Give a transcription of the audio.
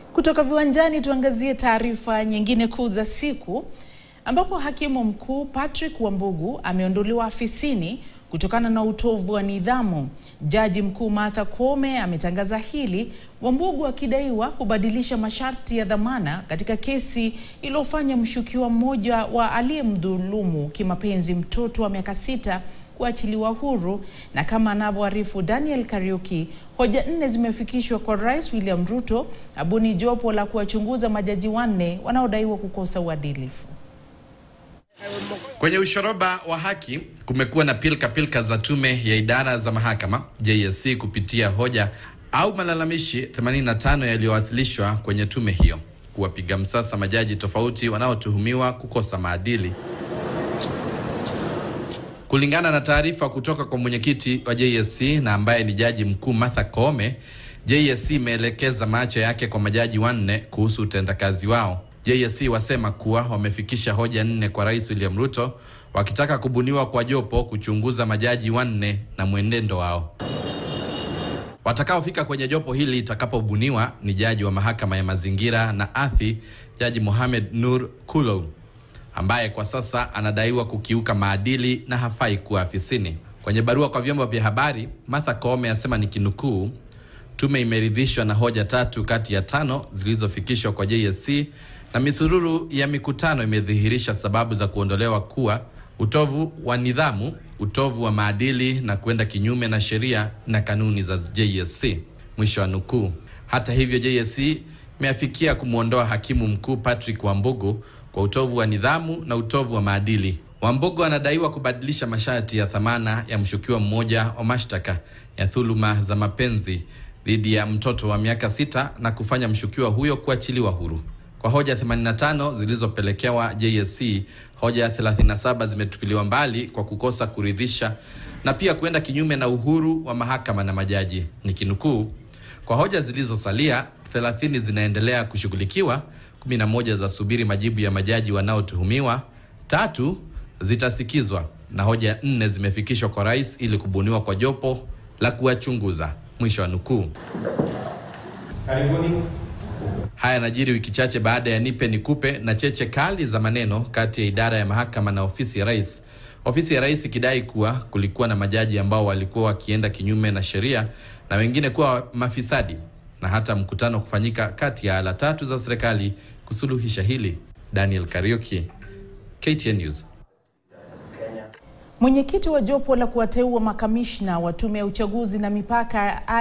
Kutoka viwanjani tuangazie taarifa nyingine kuu za siku ambapo hakimu mkuu Patrick Wambugu ameondolewa afisini kutokana na utovu wa nidhamu. Jaji mkuu Martha Koome ametangaza hili, Wambugu akidaiwa kubadilisha masharti ya dhamana katika kesi iliyofanya mshukiwa mmoja wa aliyemdhulumu kimapenzi mtoto wa miaka sita kuachiliwa huru. Na kama anavyoarifu Daniel Kariuki, hoja nne zimefikishwa kwa Rais William Ruto abuni jopo la kuwachunguza majaji wanne wanaodaiwa kukosa uadilifu. Kwenye ushoroba wa haki kumekuwa na pilka pilka za tume ya idara za mahakama JSC kupitia hoja au malalamishi 85 yaliyowasilishwa kwenye tume hiyo kuwapiga msasa majaji tofauti wanaotuhumiwa kukosa maadili. Kulingana na taarifa kutoka kwa mwenyekiti wa JSC na ambaye ni jaji mkuu Martha Koome, JSC imeelekeza macho yake kwa majaji wanne kuhusu utendakazi wao. JSC wasema kuwa wamefikisha hoja nne kwa Rais William Ruto wakitaka kubuniwa kwa jopo kuchunguza majaji wanne na mwenendo wao. Watakaofika kwenye jopo hili itakapobuniwa ni jaji wa mahakama ya mazingira na ardhi, Jaji Mohamed Nur Kulow ambaye kwa sasa anadaiwa kukiuka maadili na hafai kuwa afisini. Kwenye barua kwa vyombo vya habari, Martha Koome asema ni kinukuu, tume imeridhishwa na hoja tatu kati ya tano zilizofikishwa kwa JSC na misururu ya mikutano imedhihirisha sababu za kuondolewa kuwa utovu wa nidhamu, utovu wa maadili na kwenda kinyume na sheria na kanuni za JSC. Mwisho wa nukuu. Hata hivyo, JSC imeafikia kumwondoa hakimu mkuu Patrick Wambugu kwa utovu wa nidhamu na utovu wa maadili. Wambugu anadaiwa kubadilisha masharti ya dhamana ya mshukiwa mmoja wa mashtaka ya dhuluma za mapenzi dhidi ya mtoto wa miaka sita na kufanya mshukiwa huyo kuachiliwa huru. Kwa hoja 85 zilizopelekewa JSC, hoja 37 zimetupiliwa mbali kwa kukosa kuridhisha na pia kuenda kinyume na uhuru wa mahakama na majaji. Nikinukuu, kwa hoja zilizosalia 30 zinaendelea kushughulikiwa, 11 za subiri majibu ya majaji wanaotuhumiwa, tatu zitasikizwa na hoja nne zimefikishwa kwa rais ili kubuniwa kwa jopo la kuwachunguza. Mwisho wa nukuu. Karibuni. Haya yanajiri wiki chache baada ya nipe nikupe na cheche kali za maneno kati ya idara ya mahakama na ofisi ya rais. Ofisi ya rais ikidai kuwa kulikuwa na majaji ambao walikuwa wakienda kinyume na sheria na wengine kuwa mafisadi, na hata mkutano kufanyika kati ya ala tatu za serikali kusuluhisha hili. Daniel Kariuki, KTN News. Mwenyekiti wa jopo la kuwateua makamishna wa tume ya uchaguzi na mipaka